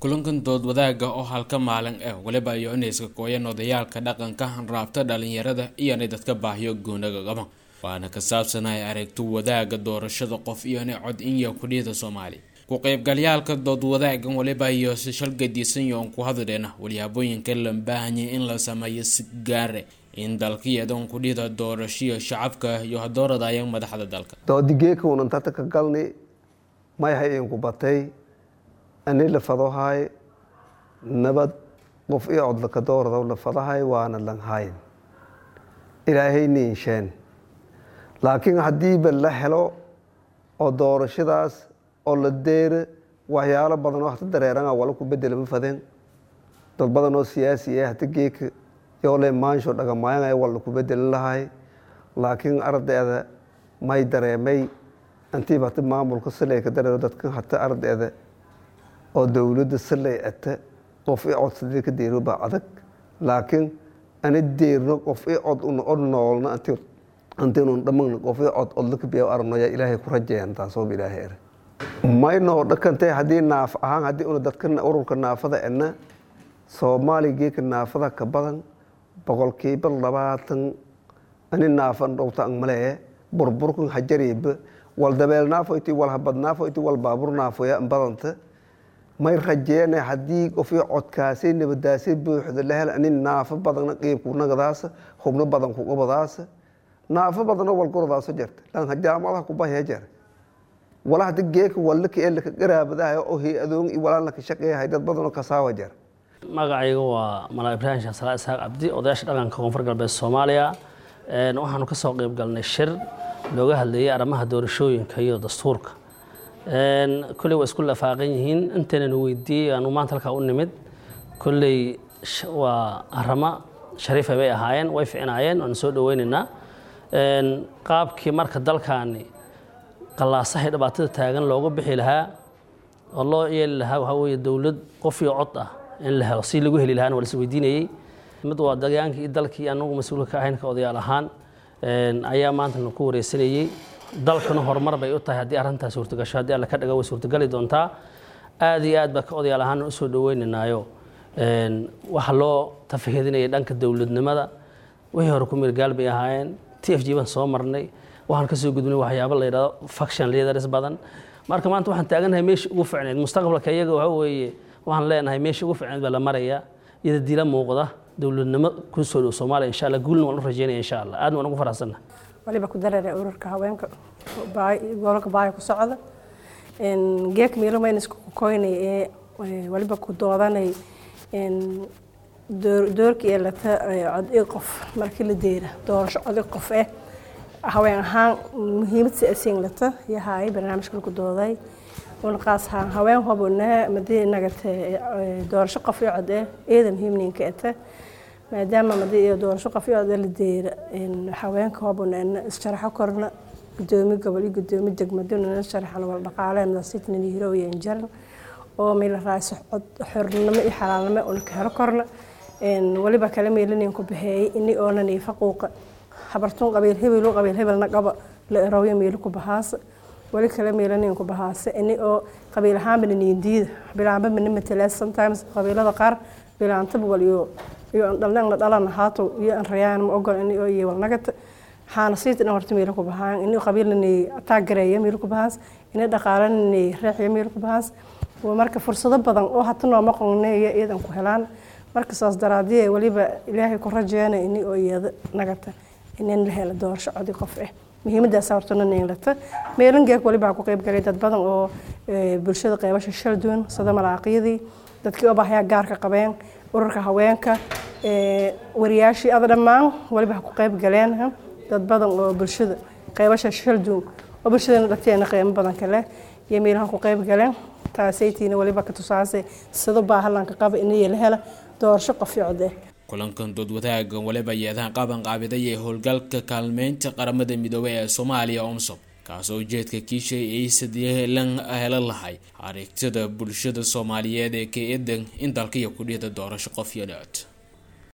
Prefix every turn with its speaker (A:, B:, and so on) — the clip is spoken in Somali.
A: kulankan dood wadaaga oo halka maalin ah weliba iyo inayska kooyeen odayaalka dhaqanka raabta dhalinyarada iyona dadka baahiyo goonaga qaban waana ka saabsanahay aragti wadaaga doorashada qof iyona cod inya kudhiyada soomaaliya ku qeybgalyaalka dood wadaagan waliba iyo si shalgadiisan yoon ku hadleena walyaabooyinka la baahanyay in la sameeyo si gaare in dalkiyadan kudhida doorashiyo shacabka iyo hadooradayaan madaxda dalka
B: doodigeekaunan tata ka galni mayhay inku batay ani lafadahay nabad qof i cod laka dooradaw lafadahay waana lanhayn ilaahayna insheen laakiin haddiiba la helo oo doorashadaas oo la deera waxyaalo badan oo hata dareerana wala ku bedelama fadeen dad badan oo siyaasi ah hata geeka yoole maansho dhagamaayana wala ku bedelin lahay laakiin ardayda may dareemay intiiba hata maamulka saley ka dareero dadkan hata ardayda oo dowladda saley ata qof i codsadee ka deero baa adag laakiin ana deerno qof i cod una od noolna antinu dhamagna qof i cod odlaka biya aragnoya ilaahay ku rajeeyan taasooba ilaahay ere maynoo dhakantay haddii naaf ahaan haddii una dadka ururka naafada ena soomaaliya geeka naafada ka badan boqolkiiba labaatan ani naafan dhowta ang malee burburkan hajariiba wal dabeel naafoyti wal habad naafoyti wal baabur naafoya badanta may rajeena haddii qofii codkaasay nabadaasay buuxda la hel ani naafo badana qiibkunagadaasa hubno badan kuqabadaasa naafo badana walgordaasa jarta lan jaamadaha kubahya jar wala hada geeka wallaka ee laka garaabadahay oo hay-adoon i walaa laka shaqeeyahay dad badanoo kasaawa jar
C: magacayga waa malaa ibraahim sheekh salaa isxaaq cabdi odayaasha dhaqanka koonfur galbeed soomaaliya waxaanu ka soo qeyb galnay shir looga hadlayay arrimaha doorashooyinka iyo dastuurka kolley waa isku lafaaqan yihiin intaynan weydiiyey aanu maanta halkaa u nimid kolley waa aramo shariifa bay ahaayeen way ficnaayeen waanu soo dhaweynaynaa qaabkii marka dalkaani qallaasahay dhibaatada taagan looga bixi lahaa oo loo yeeli lahaa waxaa weeye dowlad qof iyo cod ah in la helo si lagu heli lahaana waa la is weydiinayey mid waa dagaankii iyo dalkii anagu mas-uulka ka ahayn ka odayaal ahaan ayaa maanta ku wareysanayey dalkuna horumar bay u tahay haddii arrintaas suurtagasho haddii alla ka dhaga way suurtagali doontaa aad iyo aad baa ka odayaal ahaan usoo dhaweynaynaayo waxa loo tafahedinayay dhanka dowladnimada wixii hore ku mirgaal bay ahaayeen t f g baan soo marnay waxaan kasoo gudbinay waxyaabo la yidhahdo faction leaders badan marka maanta waxaan taaganahay meeshii ugu ficneyd mustaqbalka iyaga waxa weeye waxaan leenahay meeshii ugu ficneyd baa la maraya iyada dila muuqda dowladnimo ku soo dhow soomaaliya insha allah guulna waan u rajeynaya insha allah aadna waan ugu faraxsanna
D: waliba ku dareere ururka haweenka gobolka baaya ku socda geek miilo mayna isku koynay ee waliba ku doodanay doorkii ee lata cod i qof markii la deera doorasho cod i qof eh haween ahaan muhiimad si asiin lata yahay barnaamijka lagu dooday una qaas ahaan haween hobona madii nagate doorasho qof i cod eh eeda muhiimninka ete maadaama madii doorasho qof i cod la deera haweenka hobona issharaxo korna gudoomi gobol iyo gudoomi degmaduna sharaxan wal dhaqaaleena sitnan hirooya jaran oo meel raayso cod xornimo iyo xalaalnimo una ka helo korna waliba kala meelanin ku baxeeyay ini oonan iyo faquuqa habartun qabiil hebel qabiil hebelna qaba la erooyo meel ku bahaas wali kala meelanin ku bahaas ini oo qabiil ahaanba niindiida bilaanba min matala sometimes qabiilada qaar bilaantaba waliyo iyo dhalnaan la dhalan haato iyo an rayaan ma ogol ini oo iyo walnagata waxaana siita dhan horta meel ku bahaan ini qabiilnay taagareeya meel ku bahaas ini dhaqaalanay reexya meel ku bahaas marka fursado badan oo hata nooma qonneeya iyadan ku helaan marka saas daraadii waliba ilaahay ku rajeena ini oo iyada nagata inin la helo doorasho codi qof ah muhiimadaas hortana neelata meelangeeg waliba ku qayb galay dad badan oo bulshada qeybasha shal duwan sida malaaqiyadii dadkii oo bahyaa gaarka qabeen ururka haweenka wariyaashii ada dhammaan waliba ku qayb galeen dad badan oo bulshada qeybasha shal duwan oo bulshadana dhagteena qiimo badan kale iyo meelaha ku qayb galeen taasaytiina waliba ka tusaasay sida baahalanka qaba inay la hela doorasho qof iyo cod eh
A: kulankan dood wadaagan waliba yeedahan qaban qaabiday ee howlgalka kaalmeynta qaramada midoobey ee soomaaliya omsom kaasoo ujeedka kiishay ay sadilan helan lahay aragtida bulshada soomaaliyeed ee ka eedan in dalkaiyo kudhiyada doorasho qof iyo dhicod